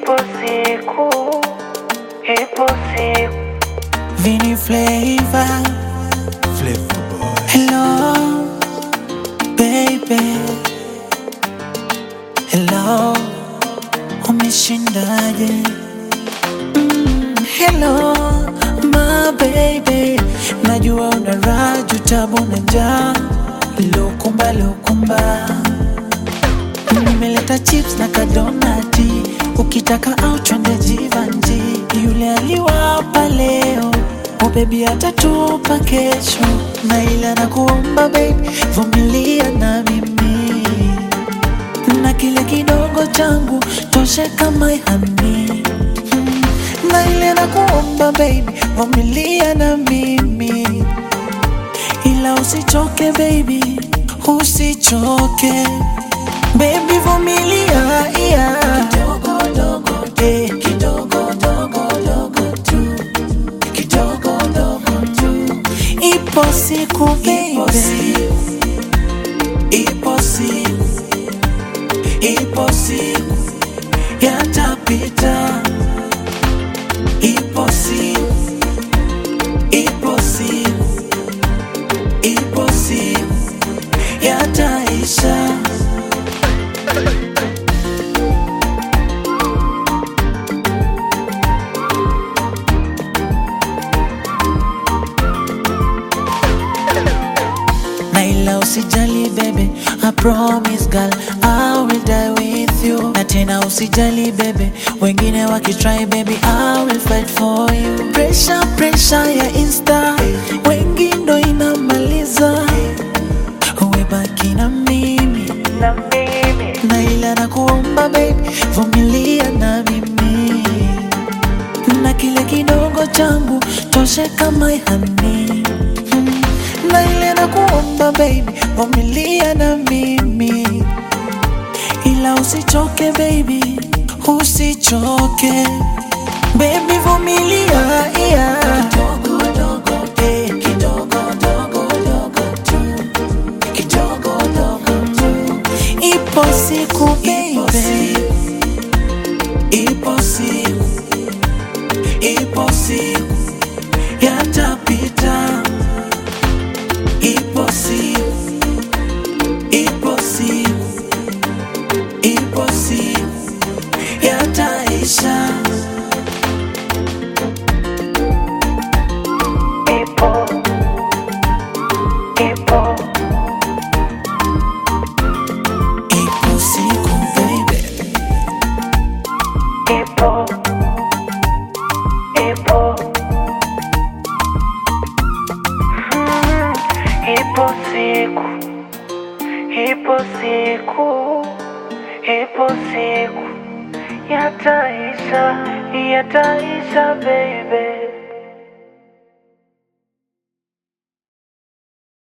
ipo siku, ipo siku. Vini Flavor. Flavor Boy. Hello, baby. Hello, umeshindaje? Mm, hello, my baby. Najua una raju tabu na njaa. Lukumba, lukumba. Nimeleta chips na kadonati, ukitaka au twende Jivanji. Yule aliwapa leo, oh baby atatupa kesho, na ila nakuomba baby, vumilia na mimi, na kile kidogo changu toshe kama hani na ile nakuomba baby, vumilia na mimi, ila usichoke baby, usichoke Baby vumilia yeah. Kidogo dogo eh, kidogo dogo dogo tu. Kidogo dogo tu. Ipo siku baby. Ipo siku. Ipo siku. Yatapita. Ipo siku. Ipo siku. Ipo siku. Yataisha. na ila usijali bebe I promise girl I will die with you na tena usijali bebe wengine wakitry baby I will fight for you pressure pressure ya insta wengi ndo inamaliza uwe baki na mimi Na mimi, na ila nakuomba baby vumilia na mimi na kile kidogo changu toshe kama hani na ile nakuomba baby vumilia na mimi ila usichoke baby usichoke baby vumilia yeah. kidogo dogo eh, kidogo dogo dogo tu kidogo dogo tu ipo siku baby ipo siku ipo siku yatapita ipo siku ipo siku ipo siku yataisha ipo, ipo, ipo siku baby ipo, ipo. Mm, Ipo siku, ipo siku, ipo siku. Yataisha, yataisha baby.